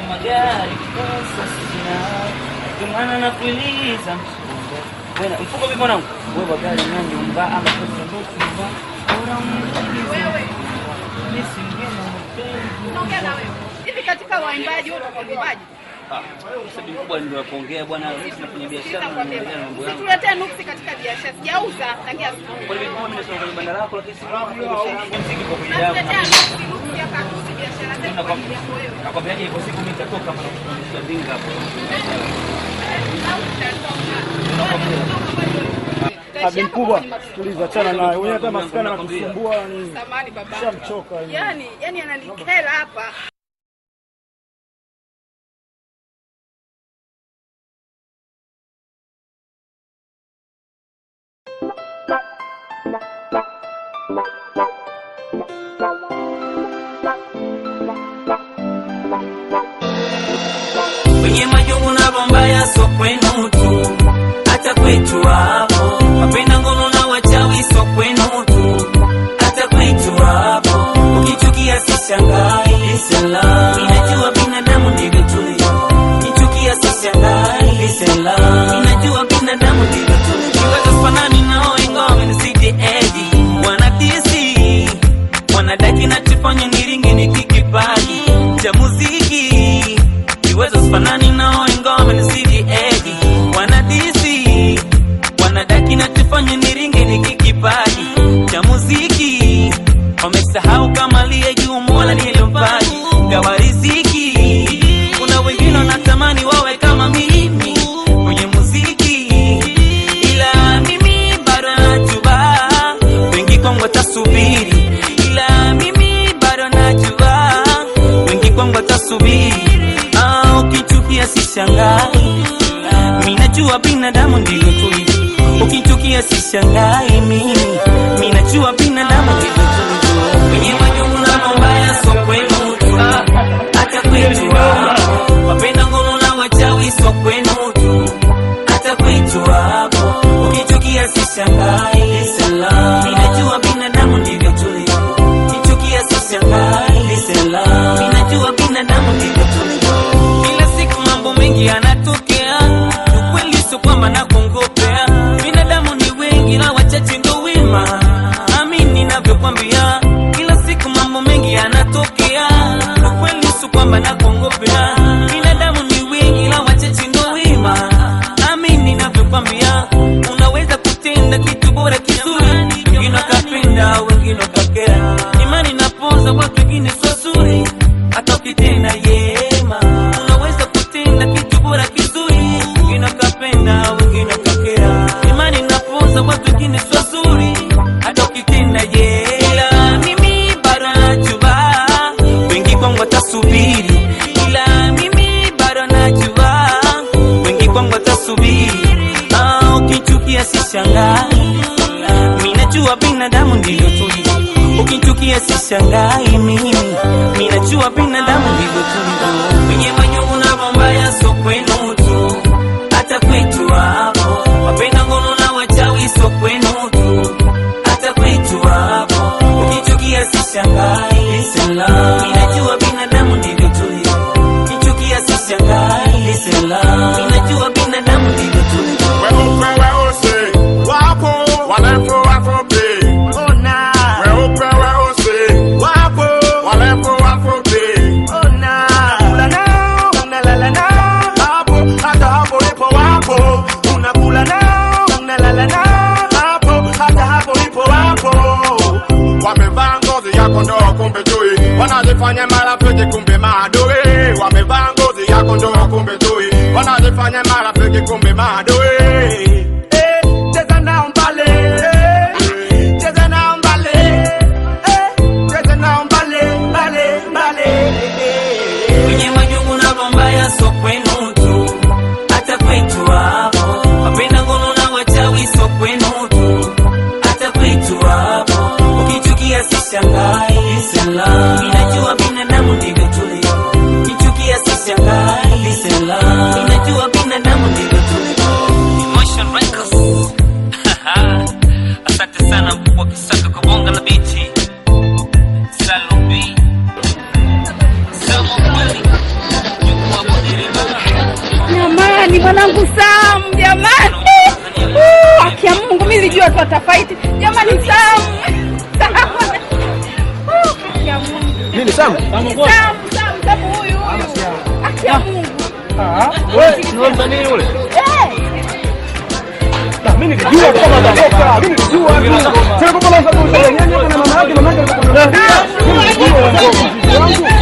magari pesa sina tumana na kuiliza msongo bwana mfuko vipi mwanangu wewe gari na nyumba ama pesa ndo nyumba bora umalize nisingena Naongea na wewe. Hivi katika waimbaji wote kwa waimbaji. sababu kubwa ndio kuongea bwana mimi nafanya biashara na Nakwambia. naendelea na mambo yangu Usituletee nuksi katika biashara. Sijauza tangia asubuhi. kwa hivyo mimi nasema kwenye banda lako lakini si biashara yangu mziki kwa kuja yangu Nakuletea nuksi nuksi hapa nuksi biashara zetu kwa ajili yako wewe. nakwambiaje ipo siku mimi nitatoka hapa na kuonyesha dinga hapo Abi mkubwa, tuliza chana naye. Wewe hata maskani anakusumbua ni Samani baba. shamchoka. Yaani, yaani ananikera hapa. kwenye majungu na bombaya so kwenu tu hata kwetu hapo mapenda ngono na wachawi so kwenu tu hata kwetu hapo ukichukia sishangai sela inajua binadamu ndivyo tulivyo kichukia sishangai lisela inajua binadamu ndivyo tulivyo kiweza fanani nao ingawa wamenizidi edi wanadisi wanadaki na tufanye niringe nikikipaji cha muziki kiwezo sifanani nao ingawa wamenizidi edi wanadisi wanadaki na tufanye niringe nikikipaji cha muziki wamesahau kama liye juu mola niliyompaji gawa riziki kuna wengine wanatamani wawe kama mimi kwenye muziki ila mimi bado najua wengi kwangu watasubiri ila mimi bado najua wengi kwangu watasubiri ah, ukichukia sishangai mi najua binadamu ndivyo tulivyo ukichukia sishangai mimi mi najua binadamu ndivyo tulivyo kwenye majungu na mabaya so kwenu tu hata kwetu hapo wapenda ngono na wachawi so kwenu tu hata kwetu hapo ukichukia sishangai sala ninajua binadamu ndivyo tulivyo kichukia sishangai sala ninajua binadamu ndivyo tulivyo kila siku mambo mengi yanatokea ukweli sio kwamba nakongopea binadamu ni wengi na wachache ndo wema amini ninavyokwambia kila siku mambo mengi yanatokea ukweli sio kwamba nakongopea binadamu ni wengi na wachache ndo wema amini ninavyokwambia unaweza kutenda kitu bora kizuri wengine wakapenda wengine wakakera imani napoza watu wengine sio zuri hata ukitenda yema unaweza kutenda kitu bora kizuri wengine wakapenda wengine wakakera imani napoza watu wengine sio zuri hata ukitenda yela mimi bado najua wengi kwangu watasubiri ila mimi bado najua wengi kwangu watasubiri ah, ukichukia sishangai mi najua binadamu ndivyo tulivyo ukichukia sishangai mimi mi najua binadamu ndivyo tulivyo kwenye majungu na mambaya so kwenu tu hata kwetu hapo wapenda ngono na wachawi so kwenu tu hata kwetu hapo ukichukia sishangai sela mi najua binadamu ndivyo tulivyo ukichukia sishangai sela mi najua binadamu ndivyo tulivyo Weupe weusi wapo, warefu wafupi. Weupe weusi wapo, warefu wafupi. Unakula nao, unalala nao, hapo hata hapo ipo wapo. Unakula nao, unalala nao, hapo hata hapo ipo wapo. Wamevaa ngozi ya kondoo kumbe chui, wanajifanya marafiki kumbe maadui. Wamevaa ngozi ya kondoo kumbe chui, wanajifanya marafiki kumbe maadui. Eh, cheza nao mbale, eh, cheza nao mbale, eh, cheza nao mbale, mbale, mbale. kwenye majungu na mambaya so kwenu tu hata kwetu hapo wapenda ngono na wachawi so kwenu tu hata kwetu hapo ukichukia sishangai sela inajua binadamu ndivyo tulivyo kichukia sishangai sela inajua binadamu ndivyo tulivyo sijui watu watafaiti. Jamani, Sam Sam, Uh, haki ya Mungu, Nini Sam? Sam Sam Sam huyu huyu, haki ya Mungu Wewe msanii yule? eh. Na mimi nilijua kama atatoka. Mimi nilijua tu. Sasa kwa sababu nyanya na mama yake mama yake alikuwa na Mimi nilijua wangu.